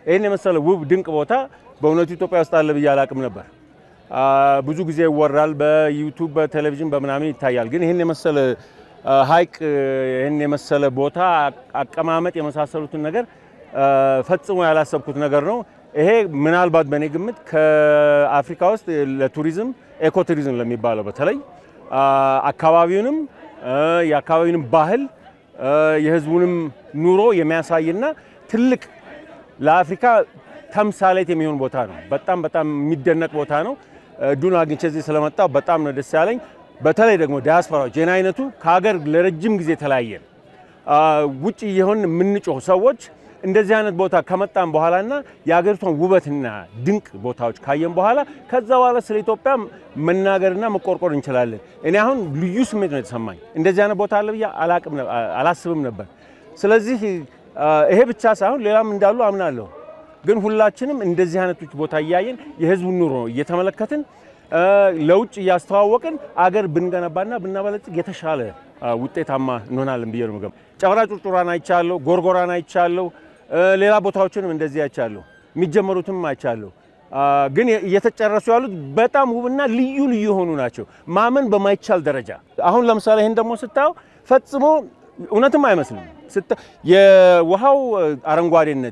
ይህን የመሰለ ውብ ድንቅ ቦታ በእውነቱ ኢትዮጵያ ውስጥ አለ ብዬ አላቅም ነበር። ብዙ ጊዜ ይወራል፣ በዩቱብ በቴሌቪዥን በምናምን ይታያል። ግን ይህን የመሰለ ሀይቅ ይህን የመሰለ ቦታ አቀማመጥ የመሳሰሉትን ነገር ፈጽሞ ያላሰብኩት ነገር ነው። ይሄ ምናልባት በእኔ ግምት ከአፍሪካ ውስጥ ለቱሪዝም ኤኮቱሪዝም ለሚባለው በተለይ አካባቢውንም የአካባቢውንም ባህል የሕዝቡንም ኑሮ የሚያሳይና ትልቅ ለአፍሪካ ተምሳሌት የሚሆን ቦታ ነው። በጣም በጣም የሚደነቅ ቦታ ነው። እድሉን አግኝቼ እዚህ ስለመጣሁ በጣም ነው ደስ ያለኝ። በተለይ ደግሞ ዲያስፖራዎች የኔ አይነቱ ከሀገር ለረጅም ጊዜ ተለያየን ውጭ የሆን የምንጮህ ሰዎች እንደዚህ አይነት ቦታ ከመጣን በኋላና የሀገሪቷን ውበትና ድንቅ ቦታዎች ካየን በኋላ ከዛ በኋላ ስለ ኢትዮጵያ መናገርና መቆርቆር እንችላለን። እኔ አሁን ልዩ ስሜት ነው የተሰማኝ። እንደዚህ አይነት ቦታ አለ ብዬ አላስብም ነበር። ስለዚህ ይሄ ብቻ ሳይሆን ሌላም እንዳሉ አምናለሁ። ግን ሁላችንም እንደዚህ አይነቶች ቦታ እያየን የህዝቡን ኑሮ እየተመለከትን ለውጭ እያስተዋወቅን አገር ብንገነባና ብናበለጽግ የተሻለ ውጤታማ እንሆናለን ብዬ ነው የምገምተው። ጨበራ ጩርጩራን አይቻለሁ፣ ጎርጎራን አይቻለሁ፣ ሌላ ቦታዎችንም እንደዚህ አይቻለሁ፣ የሚጀመሩትም አይቻለሁ። ግን እየተጨረሱ ያሉት በጣም ውብና ልዩ ልዩ የሆኑ ናቸው፣ ማመን በማይቻል ደረጃ። አሁን ለምሳሌ ይህን ደግሞ ስታየው ፈጽሞ እውነትም አይመስልም። የውሃው አረንጓዴነት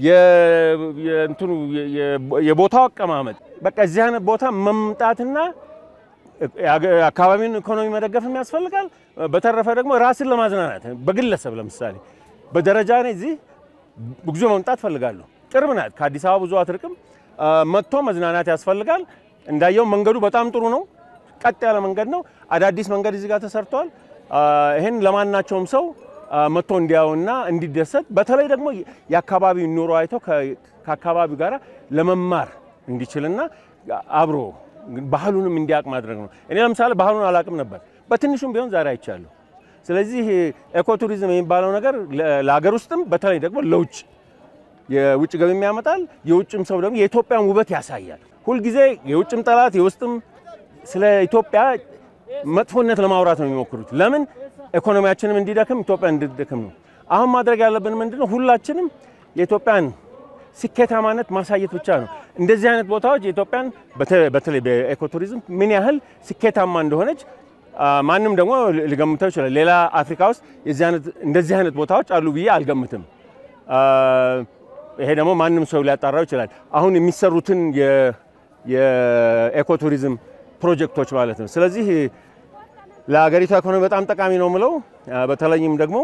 የእንትኑ የቦታው አቀማመጥ በቃ እዚህ አይነት ቦታ መምጣትና አካባቢውን ኢኮኖሚ መደገፍም ያስፈልጋል። በተረፈ ደግሞ ራስን ለማዝናናት በግለሰብ ለምሳሌ በደረጃ ላይ እዚህ ብዙ መምጣት ፈልጋለሁ። ቅርብ ናት፣ ከአዲስ አበባ ብዙ አትርቅም። መጥቶ መዝናናት ያስፈልጋል። እንዳየው መንገዱ በጣም ጥሩ ነው። ቀጥ ያለ መንገድ ነው። አዳዲስ መንገድ እዚህ ጋር ተሰርቷል። ይህን ለማናቸውም ሰው መጥቶ እንዲያውና እንዲደሰት በተለይ ደግሞ የአካባቢውን ኑሮ አይቶ ከአካባቢው ጋር ለመማር እንዲችልና አብሮ ባህሉንም እንዲያውቅ ማድረግ ነው። እኔ ለምሳሌ ባህሉን አላውቅም ነበር፣ በትንሹም ቢሆን ዛሬ አይቻለሁ። ስለዚህ ኤኮቱሪዝም የሚባለው ነገር ለሀገር ውስጥም በተለይ ደግሞ ለውጭ የውጭ ገቢ ያመጣል። የውጭም ሰው ደግሞ የኢትዮጵያን ውበት ያሳያል። ሁልጊዜ የውጭም ጠላት የውስጥም ስለ ኢትዮጵያ መጥፎነት ለማውራት ነው የሚሞክሩት። ለምን ኢኮኖሚያችንም እንዲደክም ኢትዮጵያ እንድትደክም ነው። አሁን ማድረግ ያለብን ምንድነው? ሁላችንም የኢትዮጵያን ስኬታማነት ማሳየት ብቻ ነው። እንደዚህ አይነት ቦታዎች የኢትዮጵያን በተለይ በኤኮቱሪዝም ምን ያህል ስኬታማ እንደሆነች ማንም ደግሞ ሊገምተው ይችላል። ሌላ አፍሪካ ውስጥ እንደዚህ አይነት ቦታዎች አሉ ብዬ አልገምትም። ይሄ ደግሞ ማንም ሰው ሊያጣራው ይችላል። አሁን የሚሰሩትን የኤኮቱሪዝም ፕሮጀክቶች ማለት ነው። ስለዚህ ለሀገሪቷ ኢኮኖሚ በጣም ጠቃሚ ነው ምለው። በተለይም ደግሞ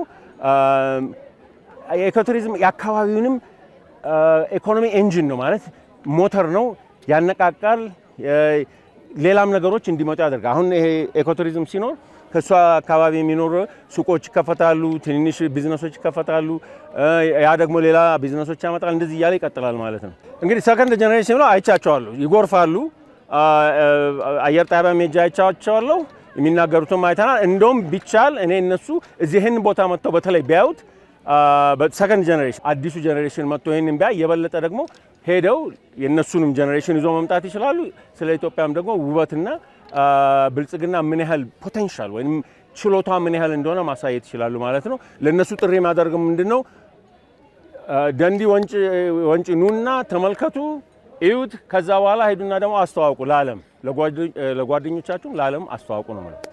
የኢኮቱሪዝም የአካባቢውንም ኢኮኖሚ ኤንጂን ነው ማለት ሞተር ነው፣ ያነቃቃል። ሌላም ነገሮች እንዲመጡ ያደርጋል። አሁን ይሄ ኢኮቱሪዝም ሲኖር ከእሷ አካባቢ የሚኖሩ ሱቆች ይከፈታሉ፣ ትንንሽ ቢዝነሶች ይከፈታሉ። ያ ደግሞ ሌላ ቢዝነሶች ያመጣል። እንደዚህ እያለ ይቀጥላል ማለት ነው። እንግዲህ ሰከንድ ጀኔሬሽን ብለው አይቻቸዋለሁ። ይጎርፋሉ። አየር ጣቢያ ሜጃ አይቻቸዋለሁ። የሚናገሩትም አይተናል። እንደውም ቢቻል እኔ እነሱ እዚህ ይህን ቦታ መጥተው በተለይ ቢያዩት ሰከንድ ጀኔሬሽን አዲሱ ጀኔሬሽን መጥቶ ይህንን ቢያ የበለጠ ደግሞ ሄደው የእነሱንም ጀኔሬሽን ይዞ መምጣት ይችላሉ። ስለ ኢትዮጵያም ደግሞ ውበትና ብልጽግና ምን ያህል ፖቴንሻል ወይም ችሎታ ምን ያህል እንደሆነ ማሳየት ይችላሉ ማለት ነው። ለእነሱ ጥሪ የሚያደርገው ምንድን ነው? ደንዲ ወንጪ ኑና ተመልከቱ፣ እዩት። ከዛ በኋላ ሄዱና ደግሞ አስተዋውቁ ለዓለም፣ ለጓደኞቻችሁም ለዓለም አስተዋውቁ ነው ማለት